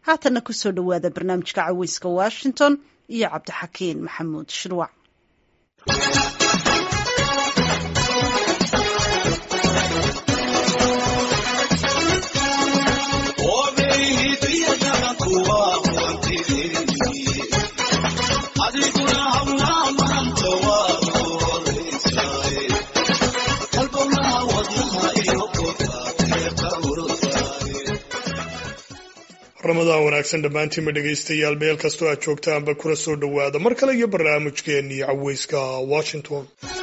haatanna kusoo dhowaada barnaamijka caweyska washington iyo cabdixakiin maxamuud shirwac ramadaan wanaagsan dhammaantiinma dhegaystayaal meel kastoo aad joogtaanba kuna soo dhowaada mar kale iyo barnaamijkeennii caweyska washington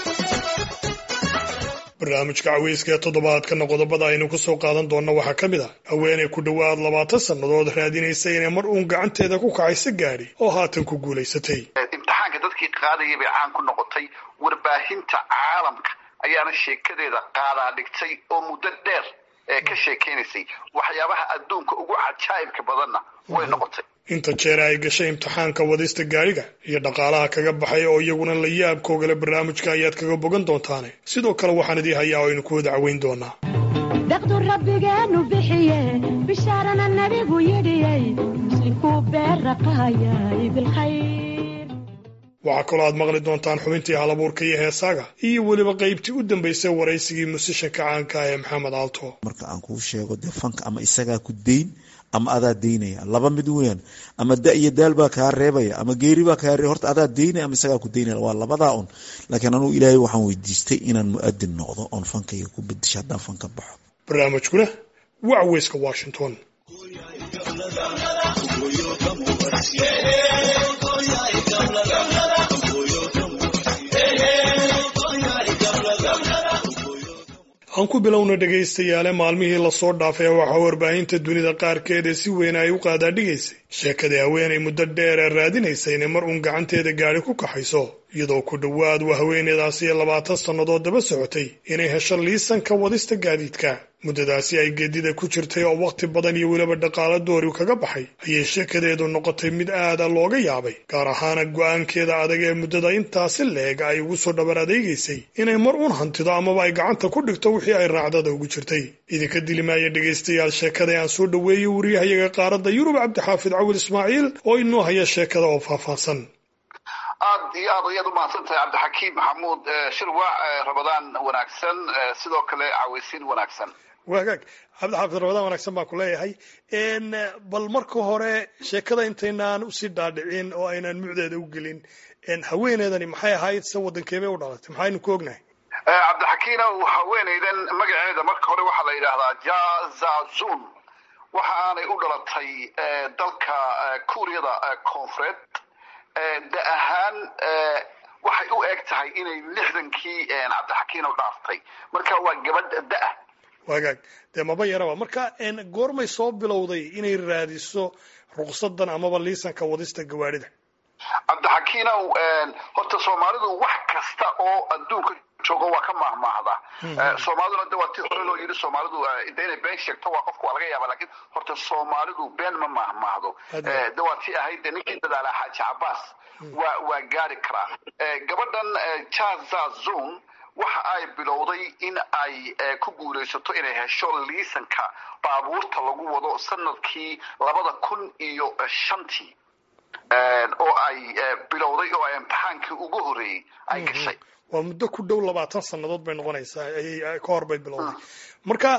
barnaamijka caweyska ee toddobaadkana qodobada aynu ku soo qaadan doonna waxaa ka mid ah haweenay ku dhowaad labaatan sannadood raadinaysa inay mar uun gacanteeda ku kacayso gaadhi oo haatan ku guulaysatay imtixaanka dadkii qaadayay bay caan ku noqotay warbaahinta caalamka ayaana sheekadeeda qaadaa dhigtay oo muddo dheer ee ka sheekeynaysay waxyaabaha adduunka ugu cajaa'ibka badanna way noqotay inta jeer ay gashay imtixaanka wadista gaadhiga iyo dhaqaalaha kaga baxay oo iyaguna la yaabkoogale barnaamijka ayaad kaga bogan doontaane sidoo kale waxaan idii hayaa oo aynu ku wada caweyn doonaa daqdu rabbigeenu bixiye bishaarana nabigu yidhiyey muslimkuu beeraqaayay bilkhayr waxaa kaloo aad maqli doontaan xubintii halabuurka iyo heesaaga iyo weliba qaybtii u dambaysay waraysigii musishanka caanka ee maxamed aalto marka aan kuu sheego dee fanka ama isagaa ku dayn ama adaa daynaya laba mid weyan ama da iyo daal baa kaa reebaya ama geeri baa kaa reebaya horta adaa daynaya ama isagaa ku daynaya waa labadaa un laakiin anugu ilaahay waxaan weydiistay inaan mu-adin noqdo oon fankayga ku bedisho haddaan fanka baxo barnaamijkuna waa caweyska washington aan ku bilowna dhegaystayaale maalmihii lasoo dhaafay waxaa warbaahinta dunida qaarkeed ee si weyn ay u qaadaadhigaysay sheekadii haweenay muddo dheer ee raadinaysa inay mar uun gacanteeda gaadhi ku kaxayso iyadoo ku dhowaad waa haweeneydaasi ee labaatan sannadood daba socotay inay hesho liisanka wadista gaadiidka muddadaasi ay geedida ku jirtay oo wakhti badan iyo weliba dhaqaalo doori kaga baxay ayay sheekadeedu noqotay mid aada looga yaabay gaar ahaana go-aankeeda adag ee muddada intaasi leeg ay ugu soo dhabar adeegaysay inay mar uun hantido amaba ay gacanta ku dhigto wixii ay raacdada ugu jirtay idinka dilimaaya dhegaystayaal sheekada aan soo dhoweeyey wariyahayaga qaaradda yurub cabdixaafid cawil ismaaciil oo inoo haya sheekada oo faahfaahsan aad iyo aad ayaad umahadsan tahay cabdixakiim maxamuud shirwac ramadaan wanaagsan sidoo kale caweysiin wanaagsan waagaag cabdixaafid ramadaan wanaagsan baan ku leeyahay bal marka hore sheekada intaynaan usii dhaadhicin oo aynaan mucdeeda u gelin haweeneedani maxay ahayd se waddankeebay u dhalatay maxaynu ku ognahay cabdixakiinow haweeneydan magaceeda marka hore waxaa la yidhaahdaa jazazun waxa aanay u dhalatay dalka kuuriyada koonfureed da ahaan waxay u eg tahay inay lixdankii cabdixakiinow dhaaftay marka waa gabadh da-ah waagaag dee maba yaraba marka goormay soo bilowday inay raadiso ruqsadan amaba liisanka wadista gawaadhida cabdixakiinow horta soomaalidu wax kasta oo adduunka joogo waa ka maahmaahda soomaaliduna de waa ti hore loo yidhi soomaalidu de inay been sheegto waa qofka waa laga yaaba lakin horta soomaalidu been ma maahmaahdo de waa ti ahayd de ninkii dadaala xaaji cabaas waa waa gaari karaa gabadhan jazazon waxa ay bilowday in ay ku guulaysato inay hesho liisanka baabuurta lagu wado sanadkii labada kun iyo shantii oo ay bilowday oo ay imtixaankii ugu horreeyey ay gashay waa muddo ku dhow labaatan sannadood bay noqonaysaa ayay ka hor bay bilowday marka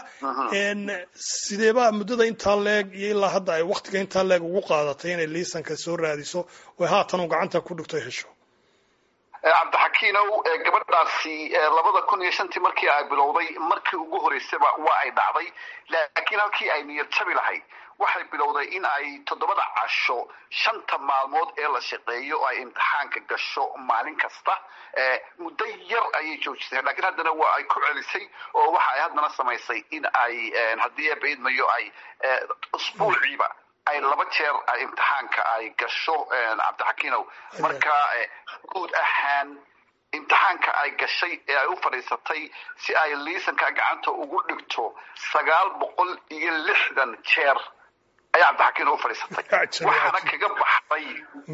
sideebaa muddada intaa leeg iyo ilaa hadda ay waktiga intaa leeg ugu qaadatay inay liisanka soo raadiso oy haatan u gacanta ku dhigto hesho cabdixakiinow gabadhaasi labada kun iyo shantii markii ay bilowday markii ugu horeysaba waa ay dhacday laakiin halkii ay niyad jabi lahayd waxay bilowday in ay toddobada casho shanta maalmood ee la shaqeeyo ay imtixaanka gasho maalin kasta muddo yar ayay joojisay lakiin haddana waa ay ku celisay oo waxa ay haddana samaysay in ay haddii eebaidmayo ay usbuuciiba ay laba jeer imtixaanka ay gasho cabdixakiinow marka guud ahaan imtixaanka ay gashay ee ay u fadhiisatay si ay liisanka gacanta ugu dhigto sagaal boqol iyo lixdan jeer ayaa cabdixakiin u fadhiisatay waxaana kaga baxday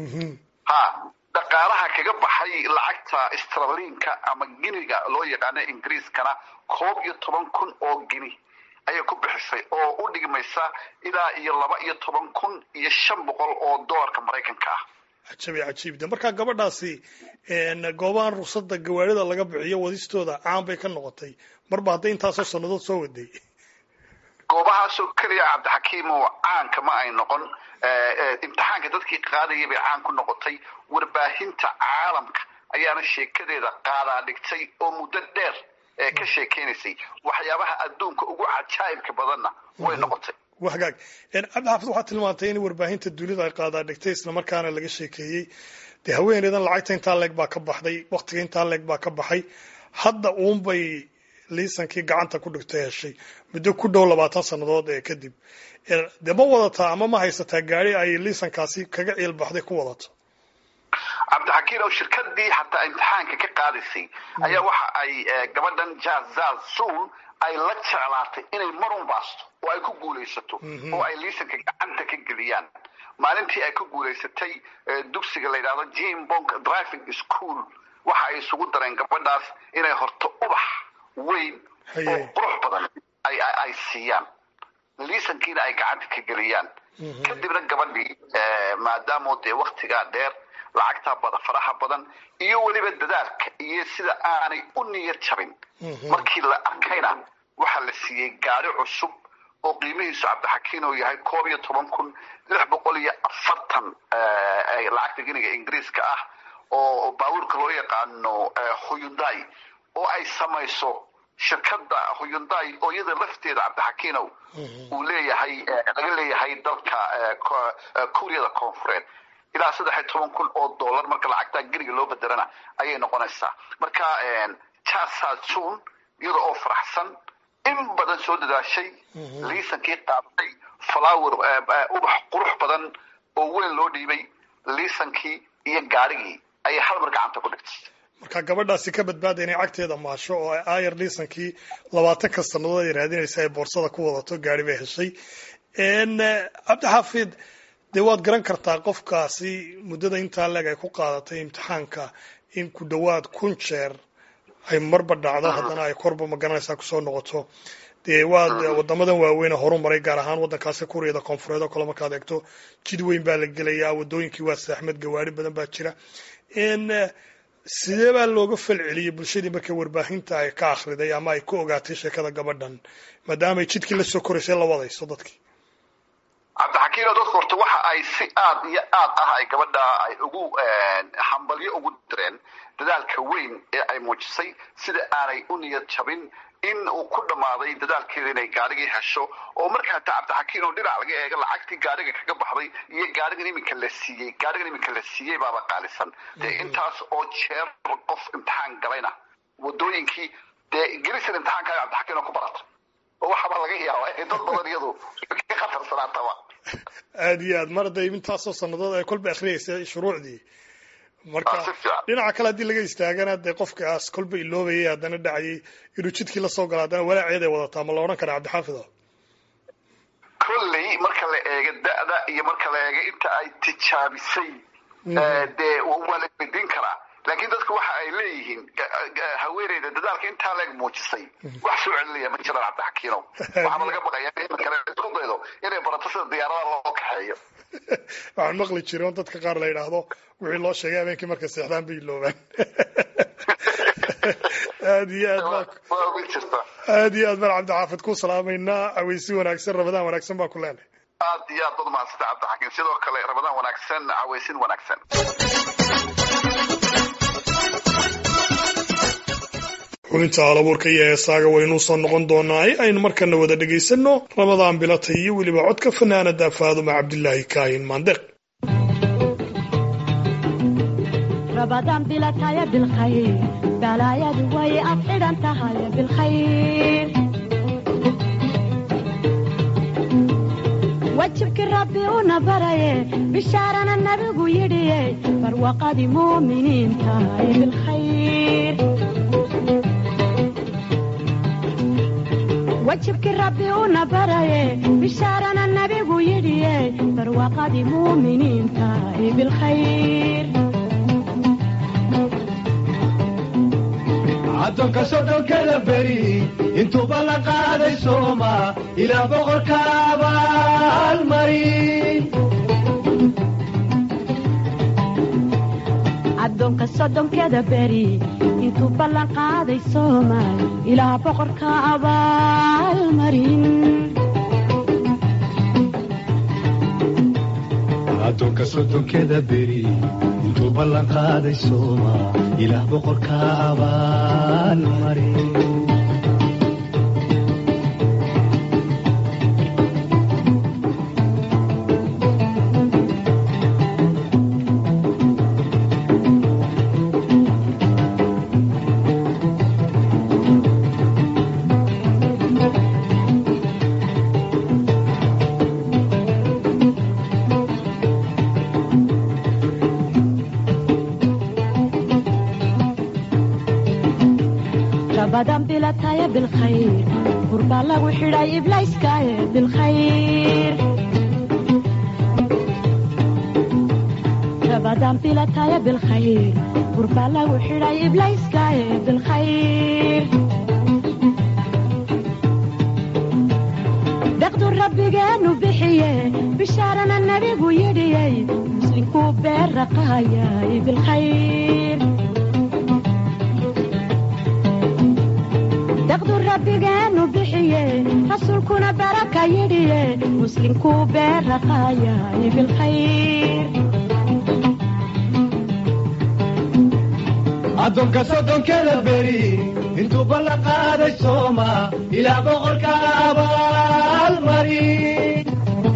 ha dhaqaalaha kaga baxay lacagta straliinka ama giniga loo yaqaano ingiriiskana koob iyo toban kun oo gini ayay ku bixisay oo u dhigmaysa ilaa iyo laba iyo toban kun iyo shan boqol oo doolarka maraykanka ah cajabi cajiibda markaa gabadhaasi goobahan rugsada gawaarida laga bixiyo wadistooda caan bay ka noqotay marba hadday intaasoo sannadood soo waday goobahaasoo keliya cabdixakiimo caanka ma ay noqon imtixaanka dadkii qaadayay bay caan ku noqotay warbaahinta caalamka ayaana sheekadeeda qaadaa dhigtay oo muddo dheer ee ka sheekeynaysay waxyaabaha adduunka ugu cajaa'ibka badanna way noqotay wagaag cabdixaafid waxaad tilmaantay in warbaahinta dunida ay qaadaa dhigtay islamarkaana laga sheekeeyey dee haweeneydan lacagta intaa leeg baa ka baxday waktiga intaa leeg baa ka baxay hadda uunbay liisankii gacanta ku dhigtay heshay muddo ku dhow labaatan sannadood ee kadib dee ma wadataa ama ma haysataa gaari ay liisankaasi kaga ciilbaxday ku wadato cabdixakiin oo shirkadii xataa imtixaanka ka qaadaysay ayaa waxa ay gabadhan jazazun ay la jeclaatay inay marun baasto oo ay ku guulaysato oo ay liisanka gacanta ka geliyaan maalintii ay ku guulaysatay dugsiga la yidhahdo jim bonk driving school waxa ay isugu dareen gabadhaas inay horto ubax weyn oo qurux badan ay siiyaan liisankiina ay gacanta ka geliyaan kadibna gabadhii maadaamo dee waktigaa dheer lacagtaa faraha badan iyo weliba dadaalka iyo sida aanay u niyad jabin markii la arkayna waxaa la siiyey gaari cusub oo qiimihiisu cabdixakiin oo yahay koob iyo toban kun lix boqol iyo afartan lacagta giniga ingiriiska ah oo baabuurka loo yaqaano huyundai oo ay samayso shirkadda huyundai oo iyada lafteeda cabdixakiinow uu leeyahay laga leeyahay dalka kuuriyada koonfureed ilaa saddex iyo toban kun oo dollar marka lacagtaa geriga loo bedelana ayay noqonaysaa marka jasatun iyada oo faraxsan in badan soo dadaashay liisankii qaadatay flower ubax qurux badan oo weyn loo dhiibay liisankii iyo gaarigii ayay hal mar gacanta ku dhigtay marka gabadhaasi ka badbaada inay cagteeda maasho oo ayar liisankii labaatanka sannadood ay raadinaysa ay boorsada ku wadato gaari bay heshay cabdixaafid dee waad garan kartaa qofkaasi muddada intaa leeg ay ku qaadatay imtixaanka in ku dhowaad kun jeer ay marba dhacdo haddana ay korba magaranaysaa kusoo noqoto dee waad wadamadan waaweyne horu maray gaar ahaan waddankaasi kuuriyada koonfureed oo kale markaad eegto jid weyn baa la gelayaa waddooyinkii waa saaxmed gawaari badan baa jira sidee baa looga falceliyey bulshadii markay warbaahinta ay ka akhriday ama ay ku ogaatay sheekada gabadhan maadaamaay jidkii la soo koraysay la wadayso dadkii cabdixakiino dadku horta waxa ay si aad iyo aad ah ay gabadha ay ugu hambalyo ugu direen dadaalka weyn ee ay muujisay sida aanay u niyad jabin in uu ku dhammaaday dadaalkeeda inay gaarigii hesho oo markaa ta cabdixakiin oo dhinac laga eega lacagtii gaariga kaga baxday iyo gaarigan iminka la siiyey gaarigan iminka la siiyey baaba qaalisan dee intaas oo jeer qof imtixaan galayna wadooyinkii dee gelisan imtixaankaaga cabdixakiin oo ku barata oo waxaaba laga yaaba in dad badan iyadu ka khatarsanaataba aada iyo aad mar hadday intaasoo sannadood ay kolba akriyeysay shuruucdii marka dhinaca kale haddii laga istaagana dee qofkaas kolba iloobayay haddana dhacayay inuu jidkii lasoo galo haddana walaaceed ay wadataa ma la odhan karaa cabdixaafido kolley marka la eego da'da iyo marka la eego inta ay tijaabisay dee waa la weydiin karaa laakiin dadku waxa ay leeyihiin haweeneyda dadaalka intaa leeg muujisay wax soo celinaya ma jiraan cabdixakiinow waxaaba laga baqaya in kale isku daydo inay barato sida diyaaradaha loo kaxeeyo waxaan maqli jiray on dadka qaar la yidhaahdo wixii loo sheegay habeenkii markay seexdaan bay iloobaan aad iyo aad aad iyo aad baan cabdixaafid ku salaamaynaa caweysi wanaagsan rabadaan wanaagsan baan ku leenahay aad iyo aad bad mahadsanta cabdixakiin sidoo kale rabadaan wanaagsan caweysin wanaagsan xubinta halabuurka iyo heesaaga waynuu soo noqon doonaa aynu markana wada dhegaysanno ramadaan bilatay iyo weliba codka fanaanada faaduma cabdilaahi kaahin maandeq رمضان بلا تايا بالخير بلا يا دوي أفعل أنت هاي بالخير وجهك ربي ونبري بشارنا النبي يدي فروقة مؤمنين تاي بالخير وجهك ربي ونبري بشارنا النبي يدي فروقة مؤمنين تاي بالخير addoonka soddonkada beri intuuba la qaaday sooma ilaa boqorka abaalmarin addoonka soddonkeda beri intuu ballan qaaday soomaal ilaa boqorka abaalmarin addoonka soddonkeda beri intuu ballan qaaday sooma ilaah boqorka abaalmarin rabadan bilataya bilkhayr gurbaa lagu xidhay iblayskaaye bilkhayr rabadan bilataya bilkhayr gurbaa lagu xidhay iblayskaaye bilkhayr daqdu rabbigeenu bixiye bishaarana nebigu yidhiyey muslinkuu beerraqaayay bilkhayr daqdu rabbigeenu bixiye rasuulkuna baraka yidhiye muslinkuu beerraqaayay bilkhayr addoonka soddonkeda beri intuu ballan qaaday sooma ilaa boqorka abaalmarin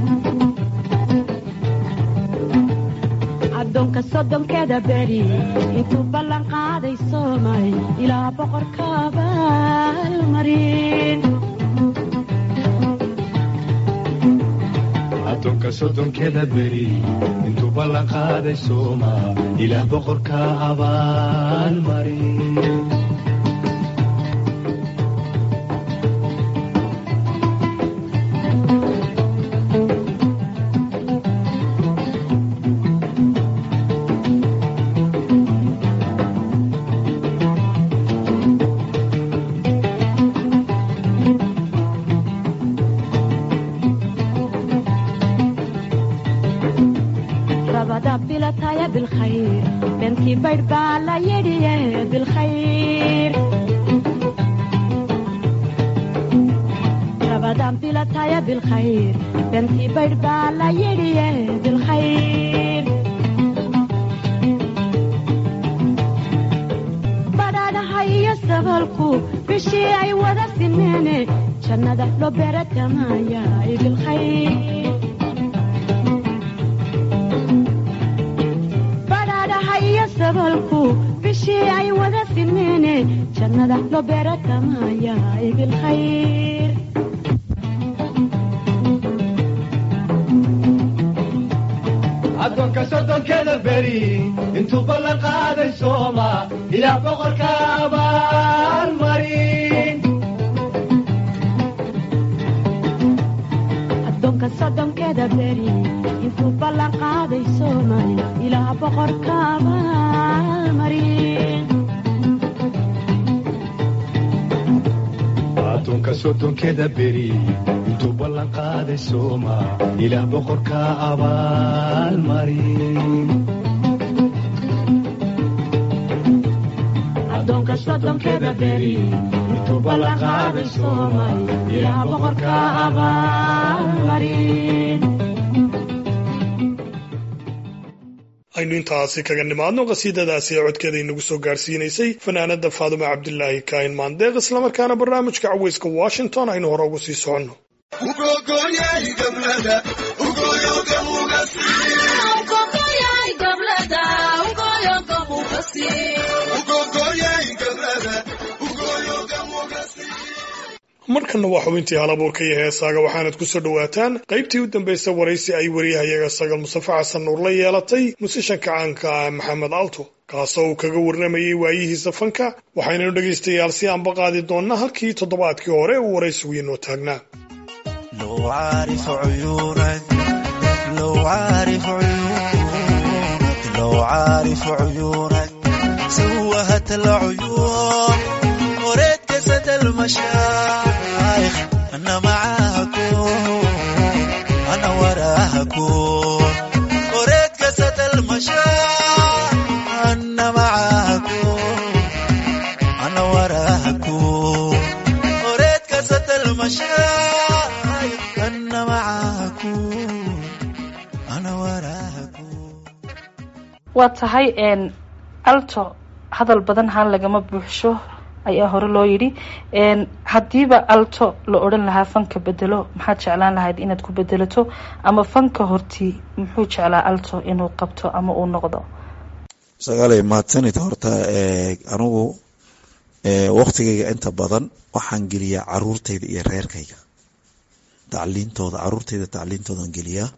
addoonka soddonkeda beri intuu ballan qaaday soomay ilaa boqorka abaalmarin addoonka soddonkeda beri intuu ballan qaaday sooma ilaah boqorka abaalmarin rabada bilataya bilkhayr beentii baydh baa la yidhiye bilkhayr rabadan bilataya bilkhayr beentii baydh baa la yidhiye bilkhayr badhaadhaha iyo sabalku bishii ay wada simeene jannada loo beeratamaya bilkhayr badhaadhaha iyo sabalku bishii ay wada simeene jannada loo beeratamaya bilkhayr addoonka soddonkeda beri intuu ballan qaaday sooma ilaah boqorka abaalmarin addoonka soddonkeda beri intuu ballan qaaday soomay ilaa boqorka abaalmarin addoonka soddonkeda beri intuu ballan qaaday sooma ilaah boqorka abaalmarin addoonka soddonkeda beri intuu ballan qaaday soomay ilaa boqorka abaalmarin aynu intaasi kaga nimaadno qasiidadaasi ee codkeeda inagu soo gaarsiinaysay fanaanada faadume cabdilaahi kaahin maandeeq islamarkaana barnaamijka caweyska washington aynu hore ugu sii soconno markanna waa xubintii halabuurka iyo heesaaga waxaanad ku soo dhowaataan qaybtii u dambaysa waraysi ay wariyahayaga sagal mustafe xasan nuur la yeelatay musishanka caanka ah maxamed alto kaasoo uu kaga warramayey waayihiisa fanka waxaynanu dhegaystayaal si aanba qaadi doonnaa halkii toddobaadkii hore uu waraysigu inoo taagnaa لو عارف عيونك لو عارف عيونك لو عارف عيونك سوهت العيون المشايخ أنا معاكم أنا وراكم أريد قصة المشايخ أنا معاكم أنا وراكم أريد قصة المشايخ أنا معاكم أنا وراكم waa tahay n alto hadal badan haan lagama buuxsho ayaa hore loo yidhi n haddiiba alto la odhan lahaa fanka bedelo maxaad jeclaan lahayd inaad ku bedelato ama fanka hortii muxuu jeclaa alto inuu qabto ama uu noqdo sagaalay mahadsanid horta anigu waktigayga inta badan waxaan geliyaa caruurtayda iyo reerkayga tacliintooda caruurtayda tacliintoodan geliyaa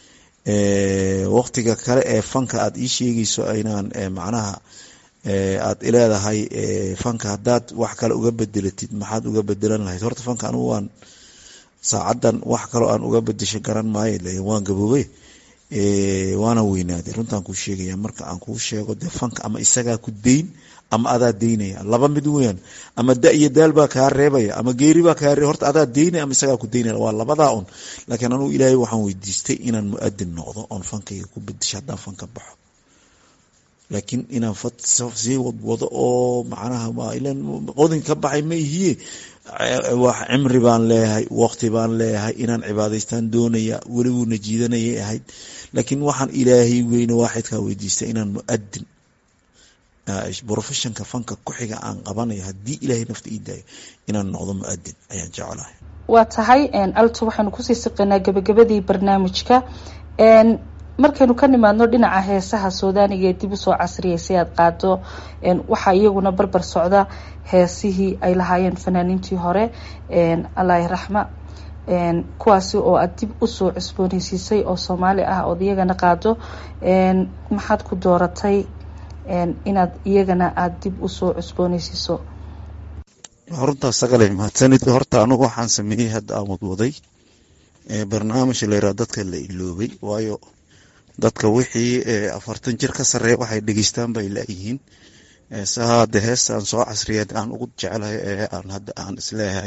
waktiga kale ee fanka aad ii sheegayso inaan macnaha aad ileedahay fanka haddaad wax kale uga bedelatid maxaad uga bedelan lahayd horta fanka anigu waan saacadan wax kaloo aan uga bedesho garan maayo le waan gaboobey waana weynaaday runtaan kuu sheegaya marka aan kuu sheego dee fanka ama isagaa ku deyn ama adaa deynaya laba mid weyan ama da iyo daal baa kaa reebaya ama geeri baa kaa reeb horta adaa deynaya ama isagaa ku deynaya waa labadaa un laakiin anugu ilaahay waxaan weydiistay inaan mu-adin noqdo oon fankayga ku bedesho haddaan fanka baxo laakiin inaan sii wadwado oo macnaha qodin ka baxay ma ihiye wax cimri baan leeyahay waqti baan leeyahay inaan cibaadaystaan doonaya weliguuna jiidanayay ahayd laakiin waxaan ilaahay weyne waaxidkaa weydiistay inaan mu-adin professionka fanka ku-xiga aan qabanayo haddii ilaahay nafta ii daayo inaan noqdo mu-adin ayaan jeclahay waa tahay alto waxaynu kusii siqaynaa gabagabadii barnaamijka markaynu ka nimaadno dhinaca heesaha suudaaniga ee dib usoo casriyay si aad qaado waxaa iyaguna barbar socda heesihii ay lahaayeen fanaaniintii hore allahi raxma kuwaasi oo aad dib usoo cusbooneysiisay oo soomaali ah ood iyagana qaado maxaad ku dooratay inaad iyagana aada dib usoo cusbooneysiiso runtaas sagale mahadsanid horta anigu waxaan sameeyey hadda aan wadwaday barnaamij layraa dadka la iloobay waayo dadka wixii afartan jir ka sareeya waxay dhegeystaan bay laayihiin saade heestaan soo casriyeed aan ugu jeclahay ee aan hadda aan isleeyahay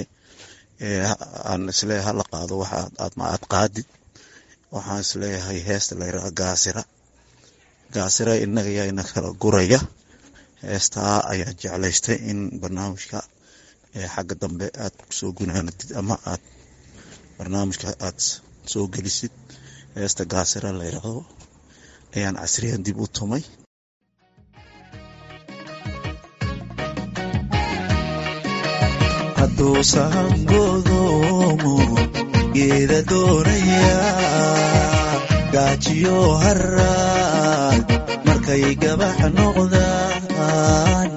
aan isleeyahay hala qaado waxa aad qaadid waxaan isleeyahay heesta layraa gaasira gaasira inaga yaana kala guraya heestaa ayaa jeclaystay in barnaamijka xagga dambe aad kusoo gunaanatid ama aad barnaamijka aad soo gelisid heesta gaasira la yidhaahdo ayaan casriyan dib u tumay hadduu sahangodoomo geeda doonaya gaajiyo haraad markay gabax noqdaan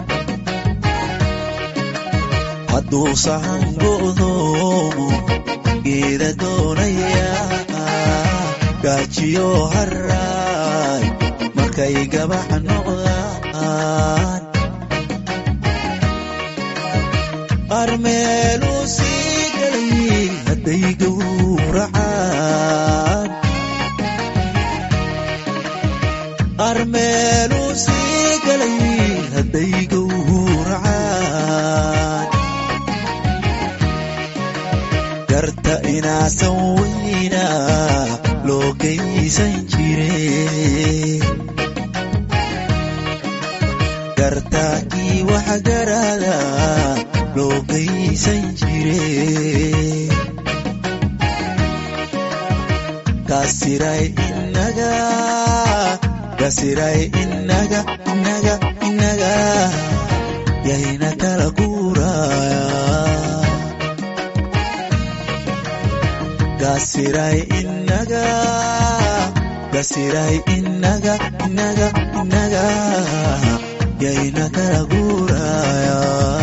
hadduu sahangodoomo geeda doonaya gaajiyo haraay markay gabax noqdaan qaar meeluu sii galay hadday gowracaan qaar meeluu sii galay hadday gowracaan garta inaasan weyna loo geysan jire gartaakii wax garada loo geysan jire kasiray inaga kasiray inaga inaga inaga yayna kala guuraya gasiray inaga gasiray inaga inaga inaga yayna kala guuraya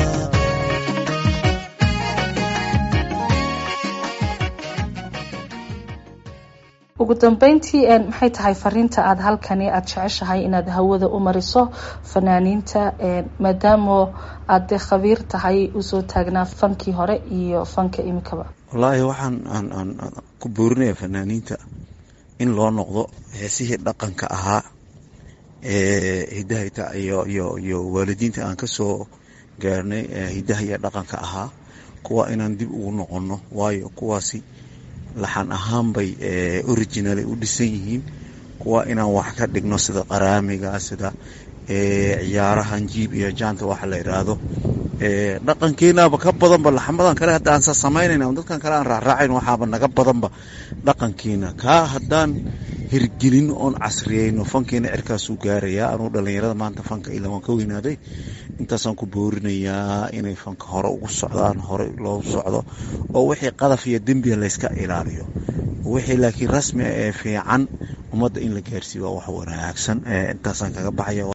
ugu dambeyntii maxay tahay fariinta aada halkani aada jeceshahay inaad hawada u mariso fanaaniinta maadaamo aad dee khabiir tahay usoo taagnaa fankii hore iyo fanka imikaba wallaahi waxaan aan aan ku boorinaya fanaaniinta in loo noqdo heesihii dhaqanka ahaa ee hidahayta iyo iyo iyo waalidiinta aan kasoo gaarnay hidaha iyo dhaqanka ahaa kuwa inaan dib ugu noqonno waayo kuwaasi laxan ahaan bay originally u dhisan yihiin kuwa inaan wax ka dhigno sida qaraamiga sida ciyaarahan jiib iyo jaanta waxa la yidhaahdo dhaqankeenaba ka badanba laxamadan kale hadda aansa samaynayna dadkan kale aan raacraacayn waxaaba naga badanba dhaqankiina kaa haddaan hirgelin oon casriyeyno fankiina cirkaasuu gaarayaa anuu dhallinyarada maanta fanka ila waan ka weynaaday intaasaan ku boorinayaa inay fanka hore ugu socdaan hore loo socdo oo wixii qadaf iyo dembiga layska ilaaliyo wixii laakiin rasmi ah ee fiican ummadda in la gaarsiiyo waa wax wanaagsan intaasaan kaga baxaya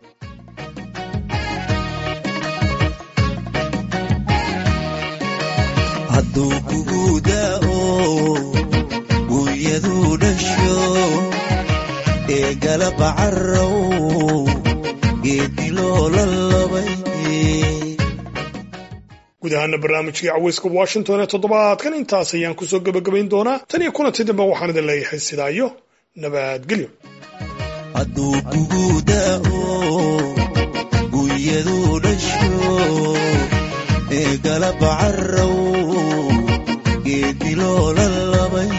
hadduu kugu da'o gunyaduu dhasho ee galaba carrow geediloola labay guud ahaana barnaamijkii caweyska washington ee toddobaadkan intaas ayaan kusoo gebagabayn doonaa tan iyo kulanti dambe waxaan idin leeyahay sidaa iyo nabadgelyo hadduu kugu da'o gunyaduu dhasho ee galaba carrow geediloola labay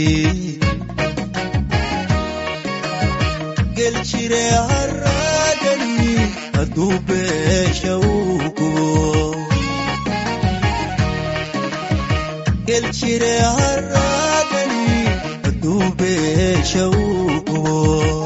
geljire haraadani hadduu beesha uu kubo geljire haraadani hadduu beesha uu kubo